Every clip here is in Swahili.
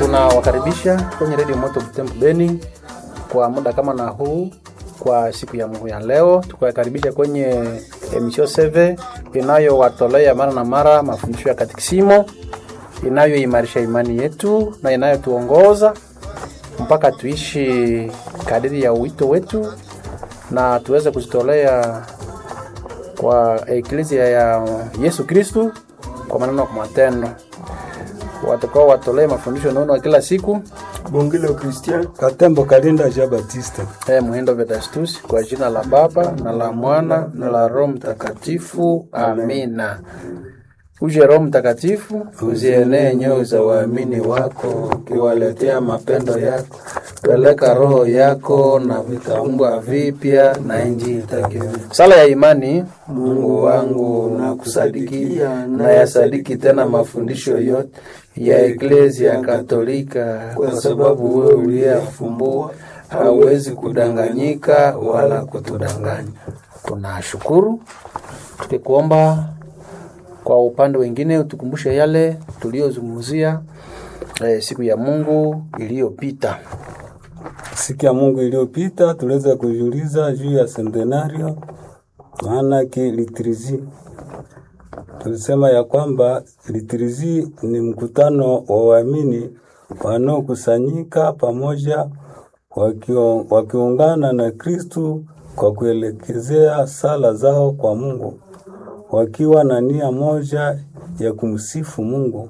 Tunawakaribisha kwenye redio Moto Butembo Beni kwa muda kama na huu kwa siku ya Mungu ya leo, tukawakaribisha kwenye emisio seve inayowatolea mara na mara mafundisho ya katikisimo inayoimarisha imani yetu na inayotuongoza mpaka tuishi kadiri ya wito wetu na tuweze kuzitolea kwa eklezia ya Yesu Kristu kwa maneno kwa matendo. Watakao watolee mafundisho nono kila siku Bongilo Christian Katembo Kalinda Jean Baptiste. eh, Muhindo Vedastus kwa jina la Baba na la Mwana na la Roho Mtakatifu, amina. Uje Roho Mtakatifu, uzienee nyoyo za waamini wako, ukiwaletea mapendo yako. Peleka roho yako na vitaumbwa vipya, na nchi itakiwa. Sala ya imani. Mungu wangu, nakusadikia na yasadiki tena mafundisho yote ya Eklezia Katolika, kwa sababu wewe uliyeyafumbua hauwezi kudanganyika wala kutudanganya. Tunashukuru tukikuomba kwa upande wengine utukumbushe yale tuliyozungumzia eh, siku ya Mungu iliyopita. Siku ya Mungu iliyopita tuliweza kujiuliza juu ya centenario, maana ki liturji. Tulisema ya kwamba liturji ni mkutano wa waamini wanaokusanyika pamoja wakio, wakiungana na Kristu kwa kuelekezea sala zao kwa Mungu wakiwa na nia moja ya kumsifu Mungu.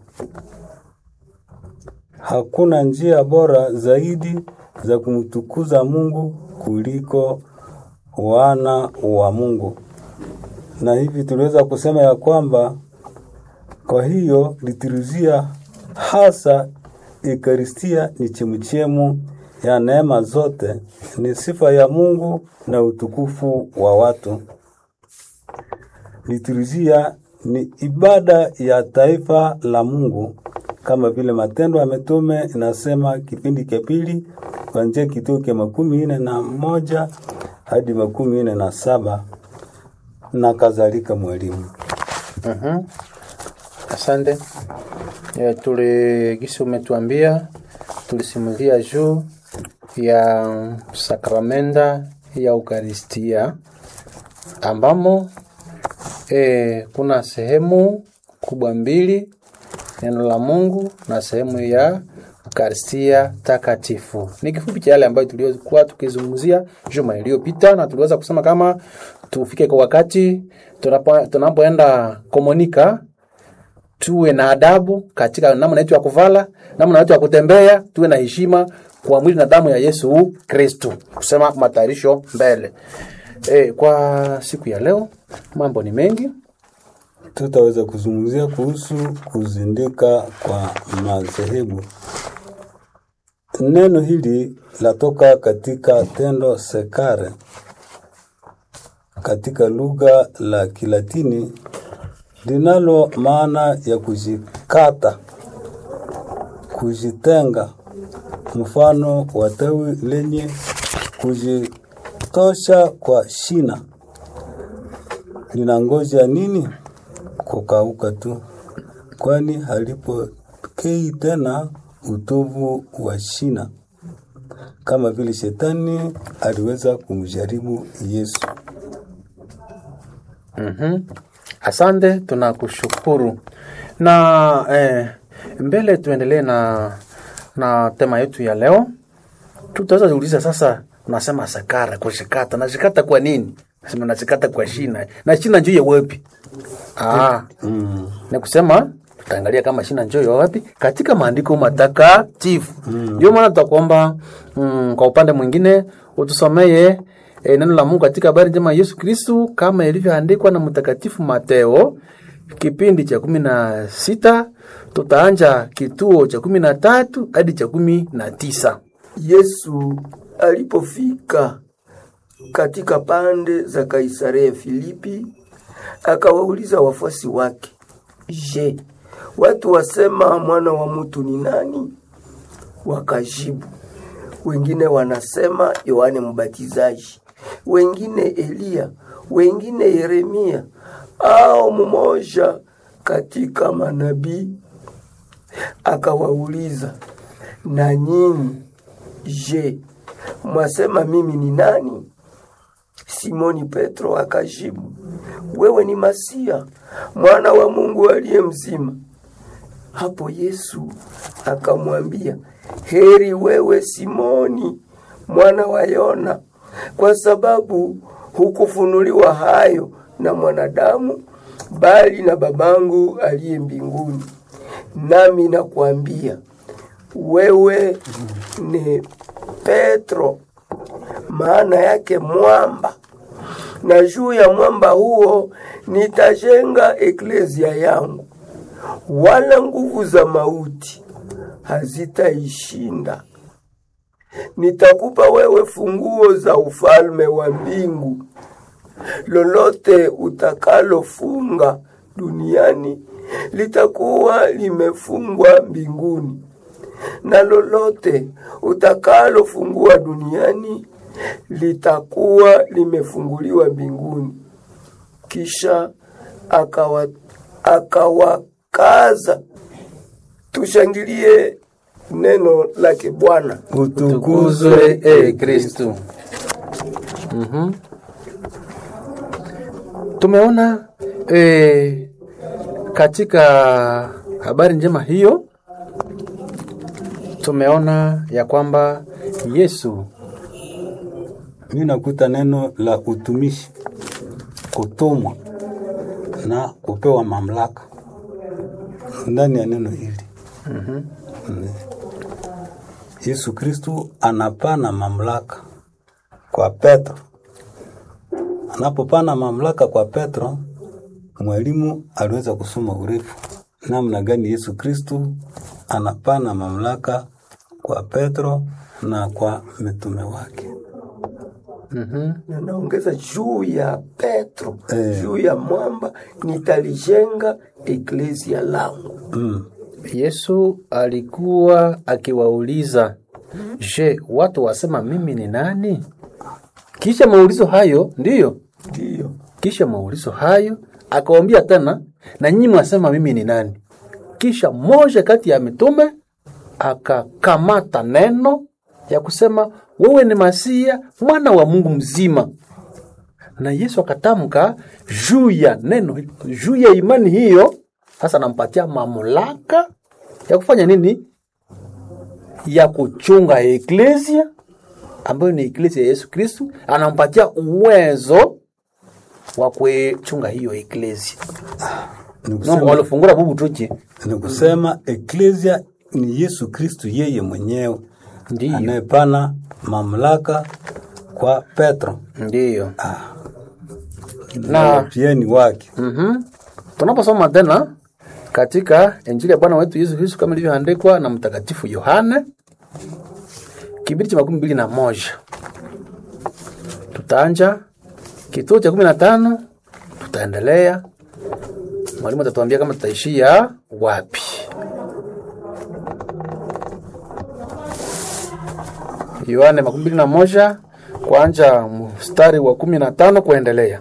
Hakuna njia bora zaidi za kumtukuza Mungu kuliko wana wa Mungu. Na hivi tuliweza kusema ya kwamba kwa hiyo liturujia hasa Ekaristia ni chemuchemu ya neema zote, ni sifa ya Mungu na utukufu wa watu. Liturujia ni ibada ya taifa la Mungu kama vile Matendo ya Mitume inasema kipindi cha pili kuanzia kituo cha makumi nne na moja hadi makumi nne na saba na kadhalika. Mwalimu, Mhm. Asante. E, tuli gisi umetuambia tulisimulia juu ya sakramenta ya Eukaristia ambamo e, kuna sehemu kubwa mbili, neno la Mungu na sehemu ya Eukaristia takatifu. Ni kifupi cha yale ambayo tuliokuwa tukizungumzia juma iliyopita, na tuliweza kusema kama tufike kwa wakati tunapo- tunapoenda komunika tuwe na adabu katika namna yetu ya kuvala, namna yetu ya kutembea, tuwe na heshima kwa mwili na damu ya Yesu Kristu, kusema matayarisho mbele. E, kwa siku ya leo mambo ni mengi. tutaweza kuzungumzia kuhusu kuzindika kwa madhehebu. Neno hili latoka katika tendo sekare katika lugha la Kilatini linalo maana ya kujikata, kujitenga, mfano wa tawi lenye kujitosha kwa shina. Linangoja nini? Kukauka tu, kwani halipokei tena utovu wa shina, kama vile shetani aliweza kumjaribu Yesu. Mhm. Asante, tunakushukuru. Na eh, mbele tuendelee na na tema yetu ya leo. Tutaweza kuuliza sasa, unasema sakara kushikata, nashikata kwa nini? Nasema nashikata kwa shina. Na shina njoo ya wapi? Ah, Mm. ni kusema tutaangalia kama shina njoo ya wapi katika maandiko matakatifu. Ndio maana tutakuomba mm, kwa upande mwingine utusomee e, neno la Mungu katika habari njema ya Yesu Kristu kama ilivyoandikwa na Mtakatifu Mateo kipindi cha kumi na sita tutaanja kituo cha kumi na tatu hadi cha kumi na tisa. Yesu alipofika katika pande za Kaisarea Filipi, akawauliza wafuasi wake, Je, watu wasema mwana wa mtu ni nani? Wakajibu, wengine wanasema Yohane Mbatizaji, wengine Eliya, wengine Yeremia au mmoja katika manabii. Akawauliza, na nyinyi je, mwasema mimi ni nani? Simoni Petro akajibu, wewe ni Masia, mwana wa Mungu aliye mzima. Hapo Yesu akamwambia, heri wewe Simoni mwana wa Yona, kwa sababu hukufunuliwa hayo na mwanadamu, bali na babangu aliye mbinguni. Nami nakwambia wewe ni Petro, maana yake mwamba, na juu ya mwamba huo nitajenga eklezia yangu, wala nguvu za mauti hazitaishinda. Nitakupa wewe funguo za ufalme wa mbingu. Lolote utakalofunga duniani litakuwa limefungwa mbinguni, na lolote utakalofungua duniani litakuwa limefunguliwa mbinguni. Kisha akawa akawakaza. Tushangilie neno lake Bwana. Utukuzwe e Kristu. Mhm. Tumeona e, katika habari njema hiyo tumeona ya kwamba Yesu mi nakuta neno la utumishi, kutumwa na kupewa mamlaka ndani ya neno hili. Mm. Yesu Kristu anapana mamlaka kwa Petro. Anapopana mamlaka kwa Petro, mwalimu aliweza kusoma urefu namna gani Yesu Kristu anapana mamlaka kwa Petro na kwa mitume wake. na naongeza juu ya Petro Eh. juu ya mwamba nitalijenga eklezia langu. Mm. Yesu alikuwa akiwauliza, je, watu wasema mimi ni nani? Kisha maulizo hayo, ndiyo, Ndiyo, kisha maulizo hayo akawaambia tena, na nyinyi mwasema mimi ni nani? Kisha mmoja kati ya mitume akakamata neno ya kusema wewe ni Masia, mwana wa Mungu mzima. Na Yesu akatamka juu ya neno, juu ya imani hiyo, sasa anampatia mamlaka ya kufanya nini? Ya kuchunga eklesia ambayo ni eklesia ya Yesu Kristu, anampatia uwezo wa kuchunga hiyo eklesia. Ni No, kusema, walifungura bubu tuchi ni kusema eklesia ni Yesu Kristu yeye mwenyewe ndiyo, anayepana mamlaka kwa Petro ndiyo. na pia ni wake. Mhm. Tunaposoma tena katika Injili ya Bwana wetu Yesu Kristo kama ilivyoandikwa na Mtakatifu Yohane kipindi cha makumi mbili na moja tutaanja kituo cha kumi na tano tutaendelea. Mwalimu atatuambia kama tutaishia wapi. Yohane makumi mbili na moja kuanja mstari wa kumi na tano kuendelea.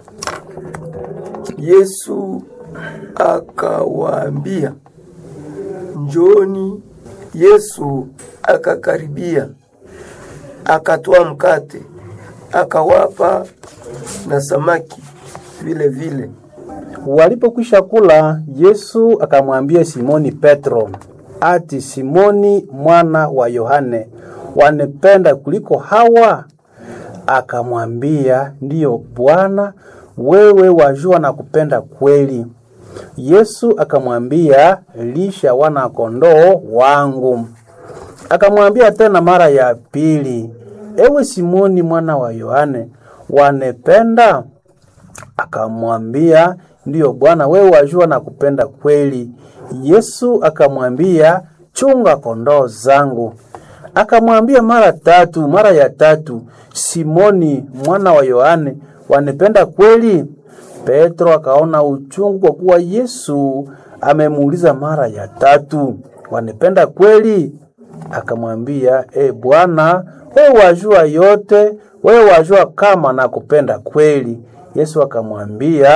Yesu akawaambia, njoni. Yesu akakaribia, akatoa mkate, akawapa na samaki vile vile. Walipokwisha kula, Yesu akamwambia Simoni Petro, ati Simoni mwana wa Yohane, wanipenda kuliko hawa? Akamwambia, ndiyo Bwana, wewe wajua na kupenda kweli. Yesu akamwambia, lisha wana kondoo wangu. Akamwambia tena mara ya pili, ewe Simoni mwana wa Yohane, wanipenda? Akamwambia, ndiyo Bwana, wewe wajua na kupenda kweli. Yesu akamwambia, chunga kondoo zangu. Akamwambia mara tatu, mara ya tatu, Simoni mwana wa Yohane, wanipenda kweli? Petro akaona uchungu kwa kuwa Yesu amemuuliza mara ya tatu, wanipenda kweli? Akamwambia, e Bwana, wewe wajua yote, wewe wajua kama nakupenda kweli. Yesu akamwambia,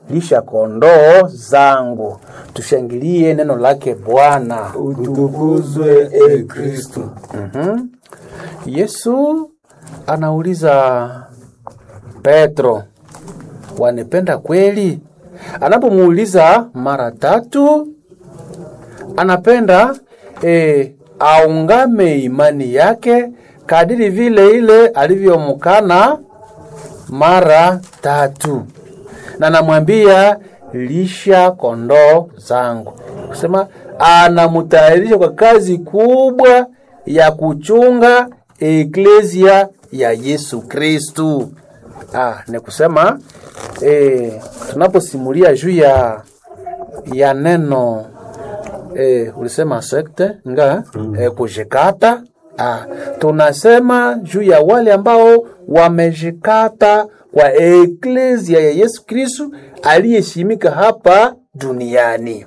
lisha kondoo zangu. Tushangilie neno lake Bwana. Utukuzwe e Kristo. Mhm. Yesu anauliza Petro, wanipenda kweli? Anapomuuliza mara tatu, anapenda e, aungame imani yake kadiri vile ile alivyomkana mara tatu, na namwambia lisha kondoo zangu, kusema anamtayarisha kwa kazi kubwa ya kuchunga eklesia ya Yesu Kristu. Ah, ni kusema eh, tunaposimulia juu ya ya neno eh, ulisema sekte nga eh, kujikata ah, tunasema juu ya wale ambao wamejikata kwa eklesia ya Yesu Kristu aliyeshimika hapa duniani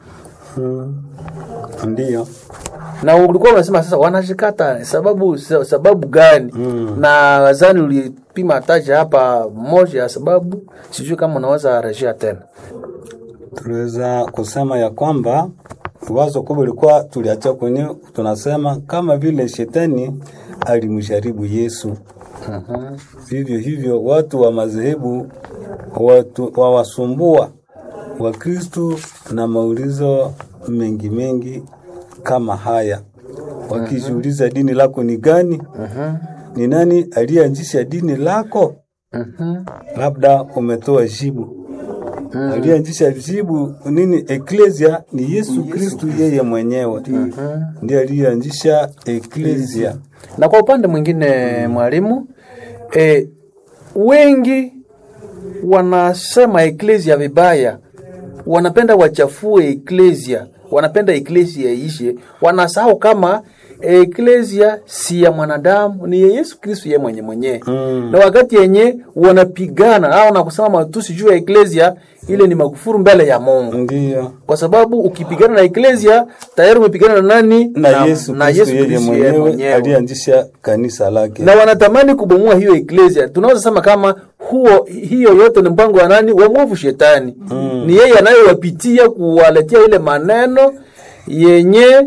Ndiyo. na ulikuwa unasema sasa wanashikata sababu sababu gani? Na wazani ulipima taja hapa moja ya sababu, sijui kama unaweza rejea tena. Tuliweza kusema ya kwamba wazo kubwa ilikuwa tuliacha kwenye tunasema kama vile shetani alimjaribu Yesu. Vivyo hivyo watu wa madhehebu watu wawasumbua Wakristu na maulizo mengi mengi kama haya, wakijiuliza dini lako ni gani? Ni nani aliyeanzisha dini lako? Labda umetoa jibu aliyeanzisha jibu nini? Eklesia ni Yesu Kristu, yeye mwenyewe ndiye aliyeanzisha eklesia. Na kwa upande mwingine mwalimu, e, wengi wanasema eklesia vibaya, wanapenda wachafue eklesia, wanapenda eklesia ishe, wanasahau kama eklesia si ya mwanadamu, ni ya Yesu Kristo yeye mwenye mwenyewe na wakati yenye wanapigana au na kusema matusi juu ya eklesia, ile ni makufuru mbele ya Mungu, Ndiyo, kwa sababu ukipigana na eklesia tayari umepigana na nani? na Yesu na Kristu Yesu yeye Kristo yeye mwenyewe mwenyewe aliyeanzisha kanisa lake. na wanatamani kubomoa hiyo eklesia. Tunaweza sema kama huo hiyo yote ni mpango wa nani? Wa mwovu shetani. Ni yeye anayewapitia kuwaletea ile maneno yenye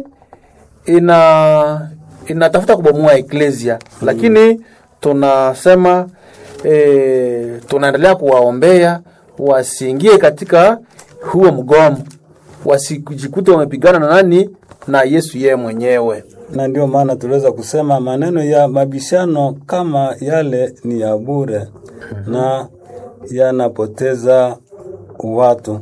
ina inatafuta kubomoa eklesia, lakini tunasema e, tunaendelea kuwaombea wasiingie katika huo mgomo, wasijikute wamepigana na nani? Na Yesu yeye mwenyewe. na ndio maana tuliweza kusema maneno ya mabishano kama yale ni ya bure na yanapoteza watu.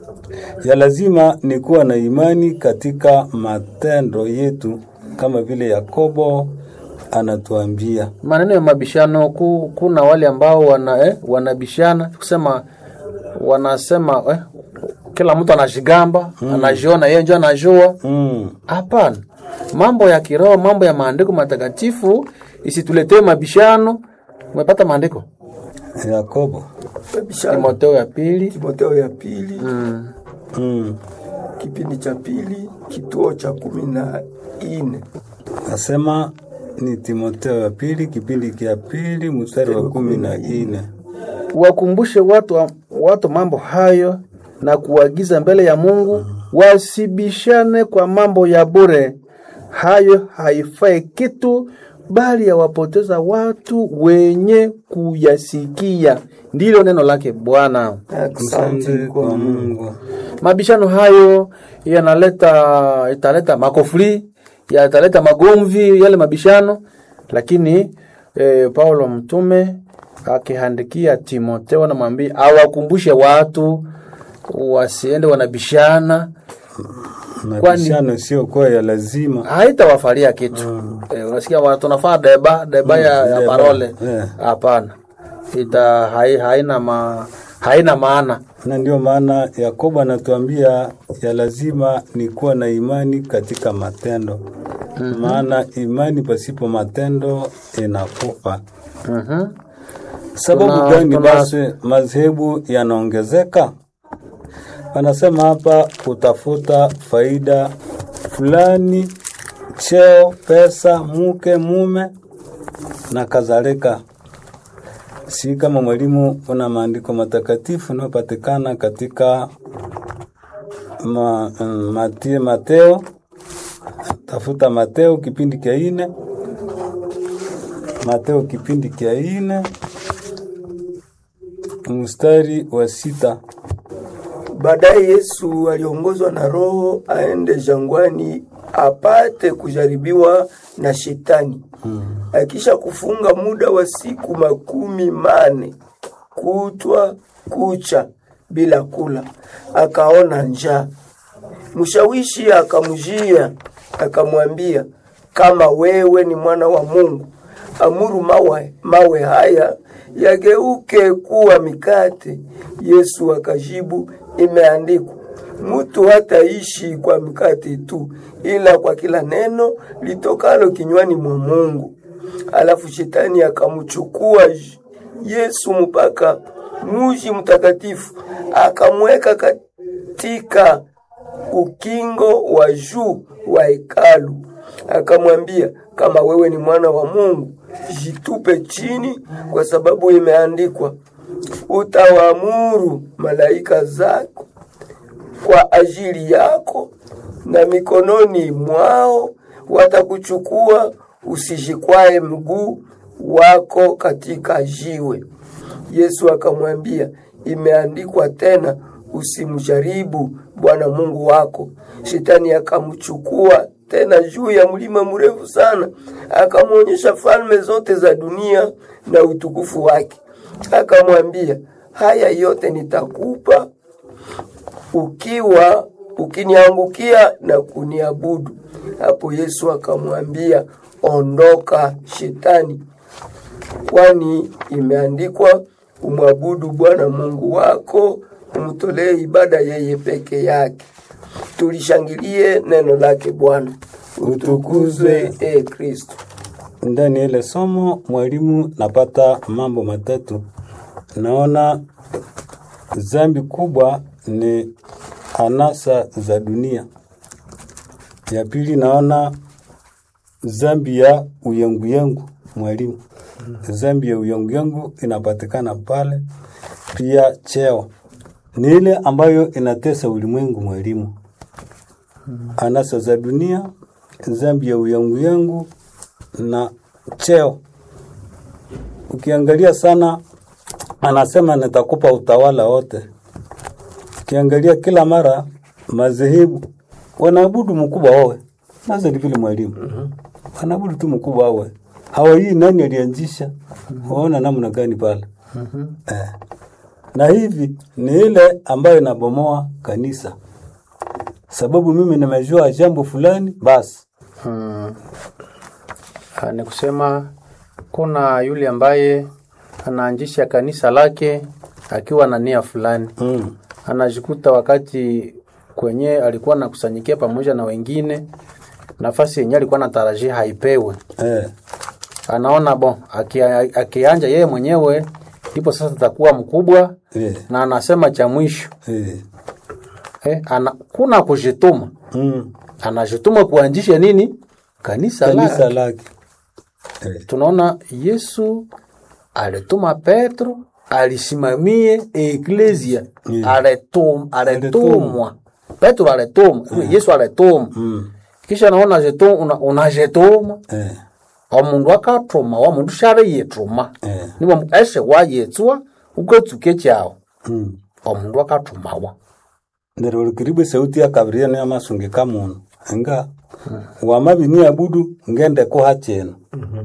Ya lazima ni kuwa na imani katika matendo yetu, kama vile Yakobo anatuambia. maneno ya mabishano ku, kuna wale ambao wana eh, wanabishana kusema wanasema eh, kila mtu anajigamba anajiona yeye ndio anajua. Mm. Hapana, mambo ya kiroho, mambo ya maandiko matakatifu isituletee mabishano. Umepata maandiko Yakobo Bishana. Timotheo ya pili Timotheo ya pili mm. mm. kipindi cha pili kituo cha kumi na ine Nasema ni Timotheo ya pili kipindi kia pili mstari wa kumi na ine. wakumbushe watu, watu mambo hayo na kuagiza mbele ya Mungu wasibishane kwa mambo ya bure. Hayo haifai kitu, bali yawapoteza watu wenye kuyasikia. Ndilo neno lake Bwana. Asante Asante kwa kwa Mungu. Mungu. Mabishano hayo yanaleta italeta makofuri, yataleta magomvi yale mabishano, lakini eh, Paulo mtume akihandikia Timotheo anamwambia awakumbushe watu wasiende wanabishana, Mabishano sio kwa ya lazima. haitawafalia kitu. Eh, unasikia watu nafaa deba deba ya, ya deba, parole eh. hapana, ita hai, haina ma, haina maana. Na ndio maana Yakobo anatuambia ya lazima ni kuwa na imani katika matendo. Maana imani pasipo matendo inakufa. Mhm. Sababu Tuna- gani tuna- basi madhehebu yanaongezeka? Wanasema hapa kutafuta faida fulani, cheo, pesa, mke, mume na kadhalika. si kama mwalimu una maandiko matakatifu unayopatikana katika ma, mm, Mati- Mateo, tafuta Mateo kipindi kia ine, Mateo kipindi kia ine mstari wa sita. Baadaye Yesu aliongozwa na Roho aende jangwani apate kujaribiwa na Shetani. Akisha kufunga muda wa siku makumi mane kutwa kucha bila kula, akaona njaa. Mshawishi akamjia akamwambia, kama wewe ni mwana wa Mungu, amuru mawe, mawe haya yageuke kuwa mikate. Yesu akajibu, imeandikwa, mtu hataishi kwa mkate tu, ila kwa kila neno litokalo kinywani mwa Mungu. Alafu shetani akamchukua Yesu mpaka muji mtakatifu, akamweka katika ukingo wa juu wa hekalu, akamwambia, kama wewe ni mwana wa Mungu, jitupe chini, kwa sababu imeandikwa, utawaamuru malaika zako kwa ajili yako, na mikononi mwao watakuchukua, usijikwae mguu wako katika jiwe. Yesu akamwambia, imeandikwa tena, usimjaribu Bwana Mungu wako. Shetani akamchukua tena juu ya mlima mrefu sana, akamwonyesha falme zote za dunia na utukufu wake, akamwambia, haya yote nitakupa ukiwa ukiniangukia na kuniabudu. Hapo Yesu akamwambia, ondoka Shetani, kwani imeandikwa, umwabudu Bwana Mungu wako, umtolee ibada yeye peke yake. Tulishangilie neno lake Bwana. Utukuzwe e Kristo. Ndani ya ile somo mwalimu napata mambo matatu. Naona zambi kubwa ni anasa za dunia. Ya pili naona zambi ya uyenguyengu mwalimu. Zambi ya uyenguyengu inapatikana pale. Pia cheo ni ile ambayo inatesa ulimwengu mwalimu. Anasa za dunia, zambi ya uyenguyengu na cheo. Ukiangalia sana, anasema nitakupa utawala wote. Ukiangalia kila mara madhehebu wanaabudu mkubwa wawe, nazo ni vile mwalimu wanaabudu tu mkubwa wawe, hawajui nani alianzisha. Waona namna gani pale eh. Na hivi ni ile ambayo inabomoa kanisa, sababu mimi nimejua jambo fulani basi Hmm. Ah, Ni kusema kuna yule ambaye anaanzisha kanisa lake akiwa na nia fulani, mm. anajikuta wakati kwenye alikuwa nakusanyikia pamoja na wengine, nafasi yenyewe alikuwa anatarajia haipewe. eh. Anaona bon, akia- akianja yeye mwenyewe ndipo sasa atakuwa mkubwa, Eh. na anasema cha mwisho Eh. eh, ana, kuna kujituma, Mm. anajituma kuanzisha nini kanisa, kanisa lake. lake eh. tunaona Yesu alituma Petro alisimamie eklesia Mm. alitum, alitumwa Petro alitumwa Yesu alitumwa mm. kisha naona jetu una, unajituma eh. omundu akatuma wa mundu shari yituma eh. nibo eshe wayetswa ukatsuke chao mm. omundu akatumawa ndero likiribu sauti ya kabiria ni amasungika munu nga wamabi ni abudu ngende ko hacheno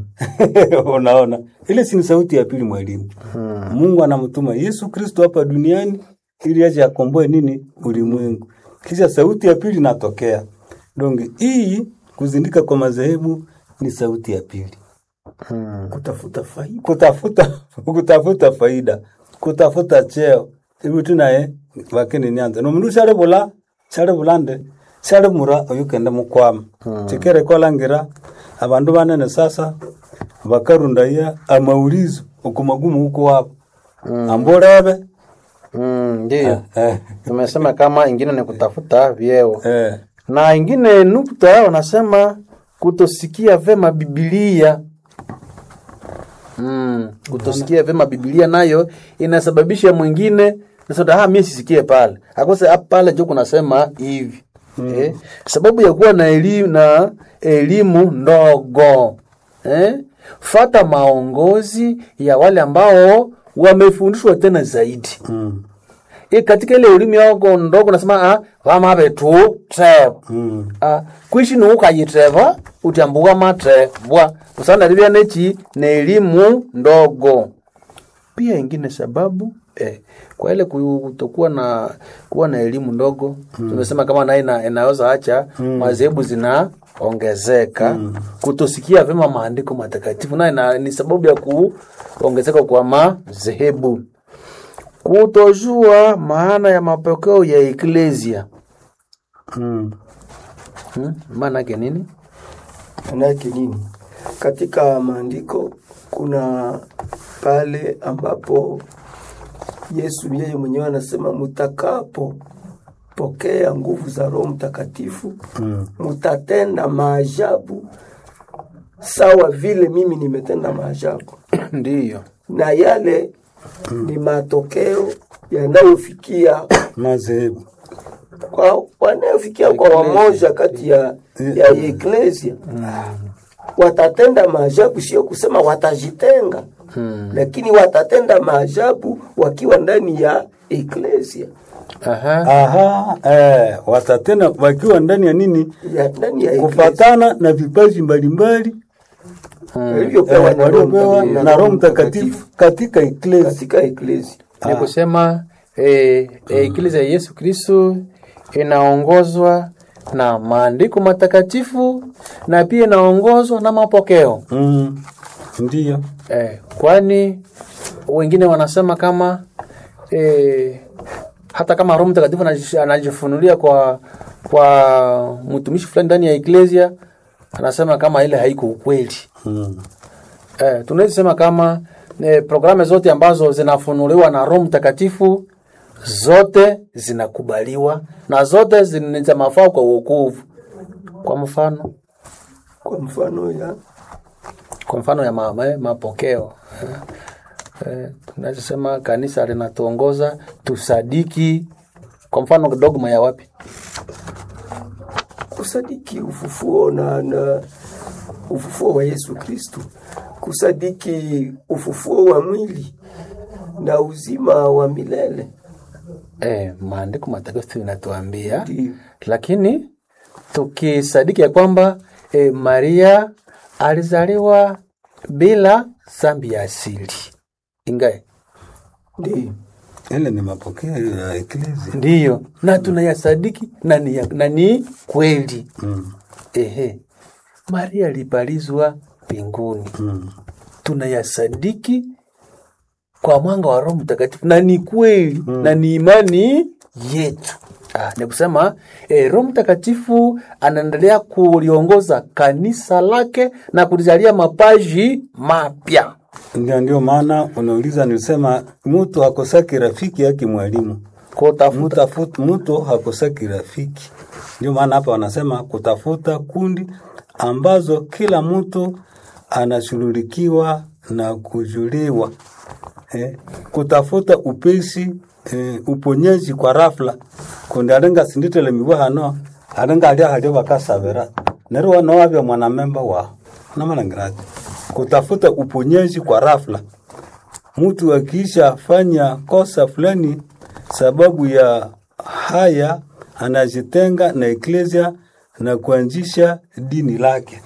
unaona ile si ni sauti ya pili mwalimu Mungu anamtuma Yesu Kristo hapa duniani ili aje akomboe nini ulimwengu kisha sauti ya pili natokea donge hii kuzindika kwa madhehebu ni sauti ya pili Kutafuta faida. kutafuta kutafuta faida kutafuta cheo ibu tunaye bakini nyanza nomundu shale bula shale bulande shale mura oyukende mukwama chikere kolangira abandu banene sasa bakarundaya amaulizo okumagumu huko wabo amborebe Mm, ndiyo eh, tumesema kama ingine ni kutafuta vyeo eh, na ingine nukta wanasema kutosikia vema Biblia. mm. kutosikia vyema Biblia nayo inasababisha mwingine nasema ah, mimi sisikie pale akose hapa pale jo kunasema hivi eh, sababu ya kuwa na elimu na elimu ndogo eh, fata maongozi ya wale ambao wamefundishwa tena zaidi Mm. e katika ile elimu yako ndogo nasema ah vama vetu treva Mm. ah kwishi ni ukayitreva utyambuka matrevwa usana livya nechi na elimu ndogo pia ingine sababu eh, kwa ile kutokuwa na kuwa na elimu ndogo tumesema kama naye ina, inaweza acha madhehebu zinaongezeka kutosikia vyema maandiko matakatifu naye na- ni sababu ya kuongezeka kwa madhehebu kutojua maana ya mapokeo ya eklesia Mm. hmm? maana yake nini Manake nini? Katika maandiko kuna pale ambapo Yesu yeye mwenyewe anasema mutakapo pokea nguvu za Roho Mtakatifu Mm. mutatenda maajabu sawa vile mimi nimetenda maajabu, ndiyo na yale ni matokeo yanayofikia Madhehebu. kwa wanayofikia kwa wamoja kati ya, ya eklesia watatenda maajabu, sio kusema watajitenga hmm. lakini watatenda maajabu wakiwa ndani ya eklesia Aha. Aha, eh, watatena wakiwa ndani ya nini? ya ndani ya eklesia Kufatana na vipaji mbalimbali walivyopewa eh, na Roho waliopewa Mtakatifu na Roho Mtakatifu katika eklesia. katika eklesia. ni kusema eh, eh, eklesia ya Yesu Kristo inaongozwa na maandiko matakatifu na pia inaongozwa na mapokeo Mm. Ndiyo. eh, kwani wengine wanasema kama eh, hata kama Roho Mtakatifu anajish- anajifunulia kwa kwa mtumishi fulani ndani ya eklesia, anasema kama ile haiko ukweli. Mm. Eh, tunaweza sema kama eh, programu zote ambazo zinafunuliwa na Roho Mtakatifu zote zinakubaliwa na zote zina za mafao kwa wokovu. Kwa mfano, Kwa mfano ya kwa mfano ya ma, ma, mapokeo eh, eh, tunaweza sema kanisa linatuongoza tusadiki. Kwa mfano dogma ya wapi? kusadiki ufufuo na, na ufufuo wa Yesu Kristo, kusadiki ufufuo wa mwili na uzima wa milele. Eh, maandiko matakatifu inatuambia Ndiyo. lakini tukisadiki ya kwamba e, Maria alizaliwa bila zambi ya asili ingae Ndiyo. Ile ni mapokeo ya eklesia. ndiyo, na tunayasadiki na ni, na ni kweli Mm. ehe, Maria alipalizwa mbinguni, Mm. tunayasadiki kwa mwanga wa Roho Mtakatifu na ni kweli na ni imani yetu. Ah, ni kusema eh, Roho Mtakatifu anaendelea kuliongoza kanisa lake na kulijalia mapaji mapya. Ndio, ndio maana unauliza, nilisema mtu hakosaki rafiki yake mwalimu. Kutafuta Mtafuta mtu hakosaki rafiki. Ndio maana hapa wanasema kutafuta kundi ambazo kila mtu anashughulikiwa na kujuliwa. Eh, kutafuta upesi eh, uponyaji kwa rafla kundi alenga sinditele miwa hano alenga alia halio bakasabera nero wano wabya mwanamemba wa namalangirati kutafuta uponyaji kwa rafla mtu akiisha fanya kosa fulani sababu ya haya anajitenga na eklesia na kuanzisha dini lake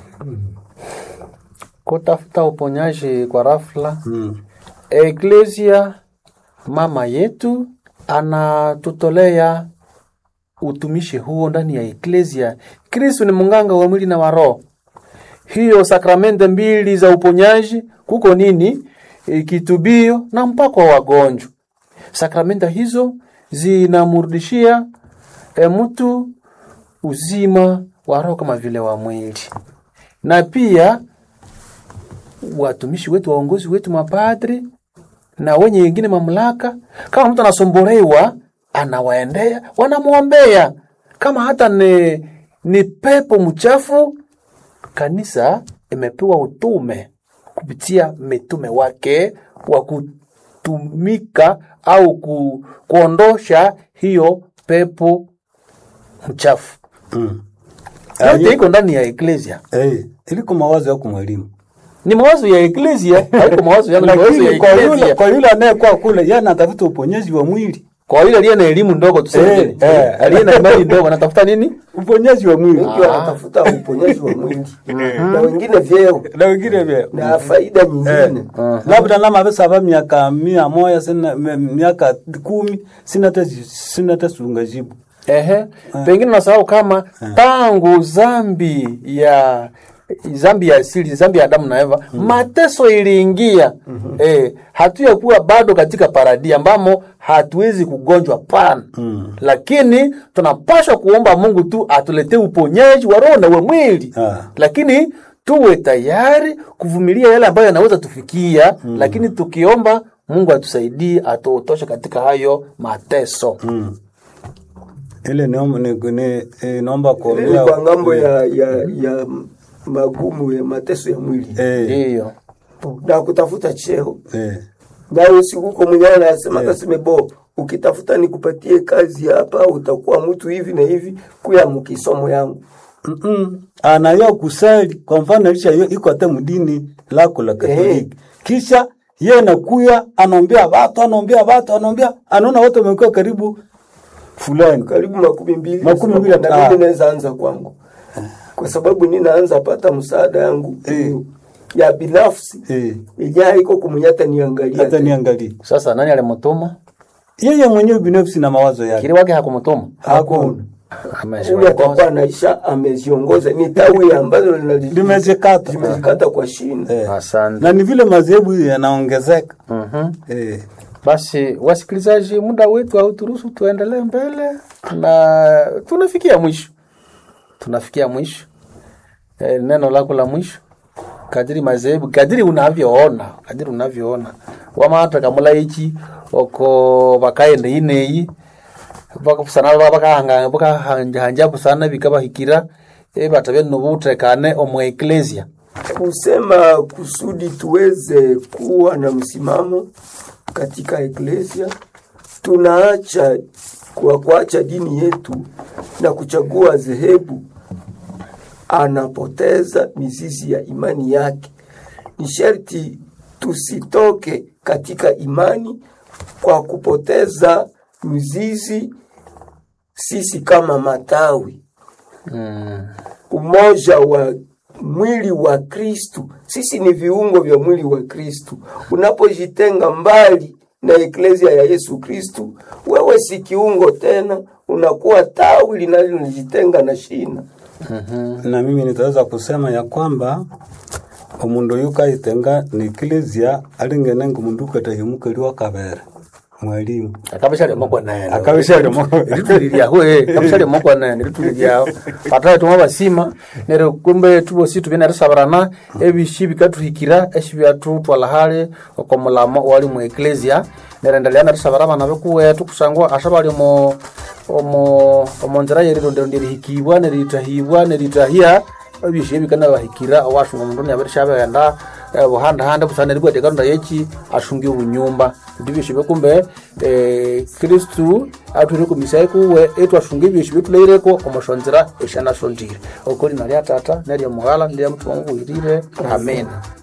kutafuta uponyaji kwa rafla. mm. Eklesia mama yetu anatutolea utumishi huo ndani ya eklesia. Kristo ni munganga wa mwili na wa roho. Hiyo sakramente mbili za uponyaji kuko nini? E, kitubio na mpako wa wagonjwa. Sakramenta hizo zinamrudishia e, mtu uzima wa roho kama vile wa mwili, na pia watumishi wetu, waongozi wetu, mapadri na wenye wengine mamlaka, kama mtu anasumbuliwa, anawaendea, wanamwombea. Kama hata ni, ni pepo mchafu, kanisa imepewa utume kupitia mitume wake wa kutumika au ku, kuondosha hiyo pepo mchafu Mm. yote iko ndani ya eklesia Eh, iliko mawazo yako mwalimu. ni mawazo ya eklesia haiko mawazo yangu ni mawazo ya Lakini kwa yule eklesia kwa yule anayekuwa kule yeye anatafuta uponyaji wa mwili. kwa yule aliye na elimu ndogo tuseme Eh, nini? eh. aliye na imani ndogo anatafuta nini Uponyaji wa mwili. wengi wanatafuta uponyaji wa mwili na wengine vyeo Na wengine vile. na faida nyingine labda nama pesa ba miaka mia moja sina me- miaka kumi sina hata sina hata sunga jibu Ehe, pengine nasahau kama tangu zambi ya zambi ya asili zambi ya Adamu na Eva mateso iliingia eh, hatuyakuwa bado katika paradi ambamo hatuwezi kugonjwa pana lakini tunapaswa kuomba Mungu tu atuletee uponyaji wa roho na wa mwili Ah. lakini tuwe tayari kuvumilia yale ambayo yanaweza tufikia lakini tukiomba Mungu atusaidie atuotoshe katika hayo mateso ile niomba ni, ni, eh, naomba Ile ni kuombea kwa ngambo ya, ya, ya magumu ya mateso ya mwili eh, ndiyo na kutafuta cheo eh, na usikuko mwenyewe anasema kaseme bo ukitafuta nikupatie kazi hapa utakuwa mtu hivi na hivi kuya mkisomo yangu mm-mm. anayo kusali kwa mfano alisha hiyo iko hata mdini lako la Katoliki kisha yeye nakuya anaombea watu anaombea watu anaombea anaona watu wamekuwa karibu fulani karibu makumi mbili Makumi mbili, na ah. mimi naweza anza kwangu kwa sababu ninaanza pata msaada yangu Eh. ya binafsi eh, ija haiko kumunyata niangalia hata tena. niangalie sasa nani alimutuma yeye mwenyewe binafsi na mawazo yake kili wake hakumutuma hakuna huyu Ameshiongoza. atakuwa naisha ameziongoza ni tawi ambazo linali- limezekata limezikata kwa shina eh. asante na ni vile madhehebu yanaongezeka Mhm. eh. basi wasikilizaji muda wetu hauturuhusu tuendelee mbele na tunafikia mwisho tunafikia mwisho e, neno lako la mwisho kadiri madhehebu kadiri unavyoona kadiri unavyoona wamata kamula ichi oko bakaende ineyi bakapusana bakahanga bakahanja busana bikabahikira e batabye nobutekane omu eklesia kusema kusudi tuweze kuwa na msimamo katika eklesia tunaacha kwa kuacha dini yetu na kuchagua dhehebu anapoteza mizizi ya imani yake ni sharti tusitoke katika imani kwa kupoteza mizizi sisi kama matawi mm. umoja wa mwili wa Kristu. Sisi ni viungo vya mwili wa Kristu. Unapojitenga mbali na eklezia ya Yesu Kristu, wewe si kiungo tena, unakuwa tawi linalojitenga na shina. na mimi nitaweza kusema ya kwamba omundu oyu kaitenga ni eklezia alingene ngu mundu ukatahimukeliwa kabere mwalimu akabishali moko nene Akabishali moko. litulilyaho akabishali moko nene litulilyaho patawe tumwa basima nero kumbe tubosi tubye narisabirana ebishi bikatuhikira eshi byatutwala hali okomulamo wali mu eklesia nerendelea narisabira abana bekuwetu kusangwa ashabali omo omo omonzira yerirondero ndirihikibwa neritahibwa neritahia ebyoshi ebikana bahikira owashunga omundu nyabirishabeghenda buhandahanda busana ribwete karonda yechi ashungi obunyumba ndi byoshi bekumbe eh, kristu atwire komisai kuwe etu ashunga ebyoshi betuleireko omoshonzira eshanashondire okoli nalya tata nerya mughala ndirya mutima mubuhirire amena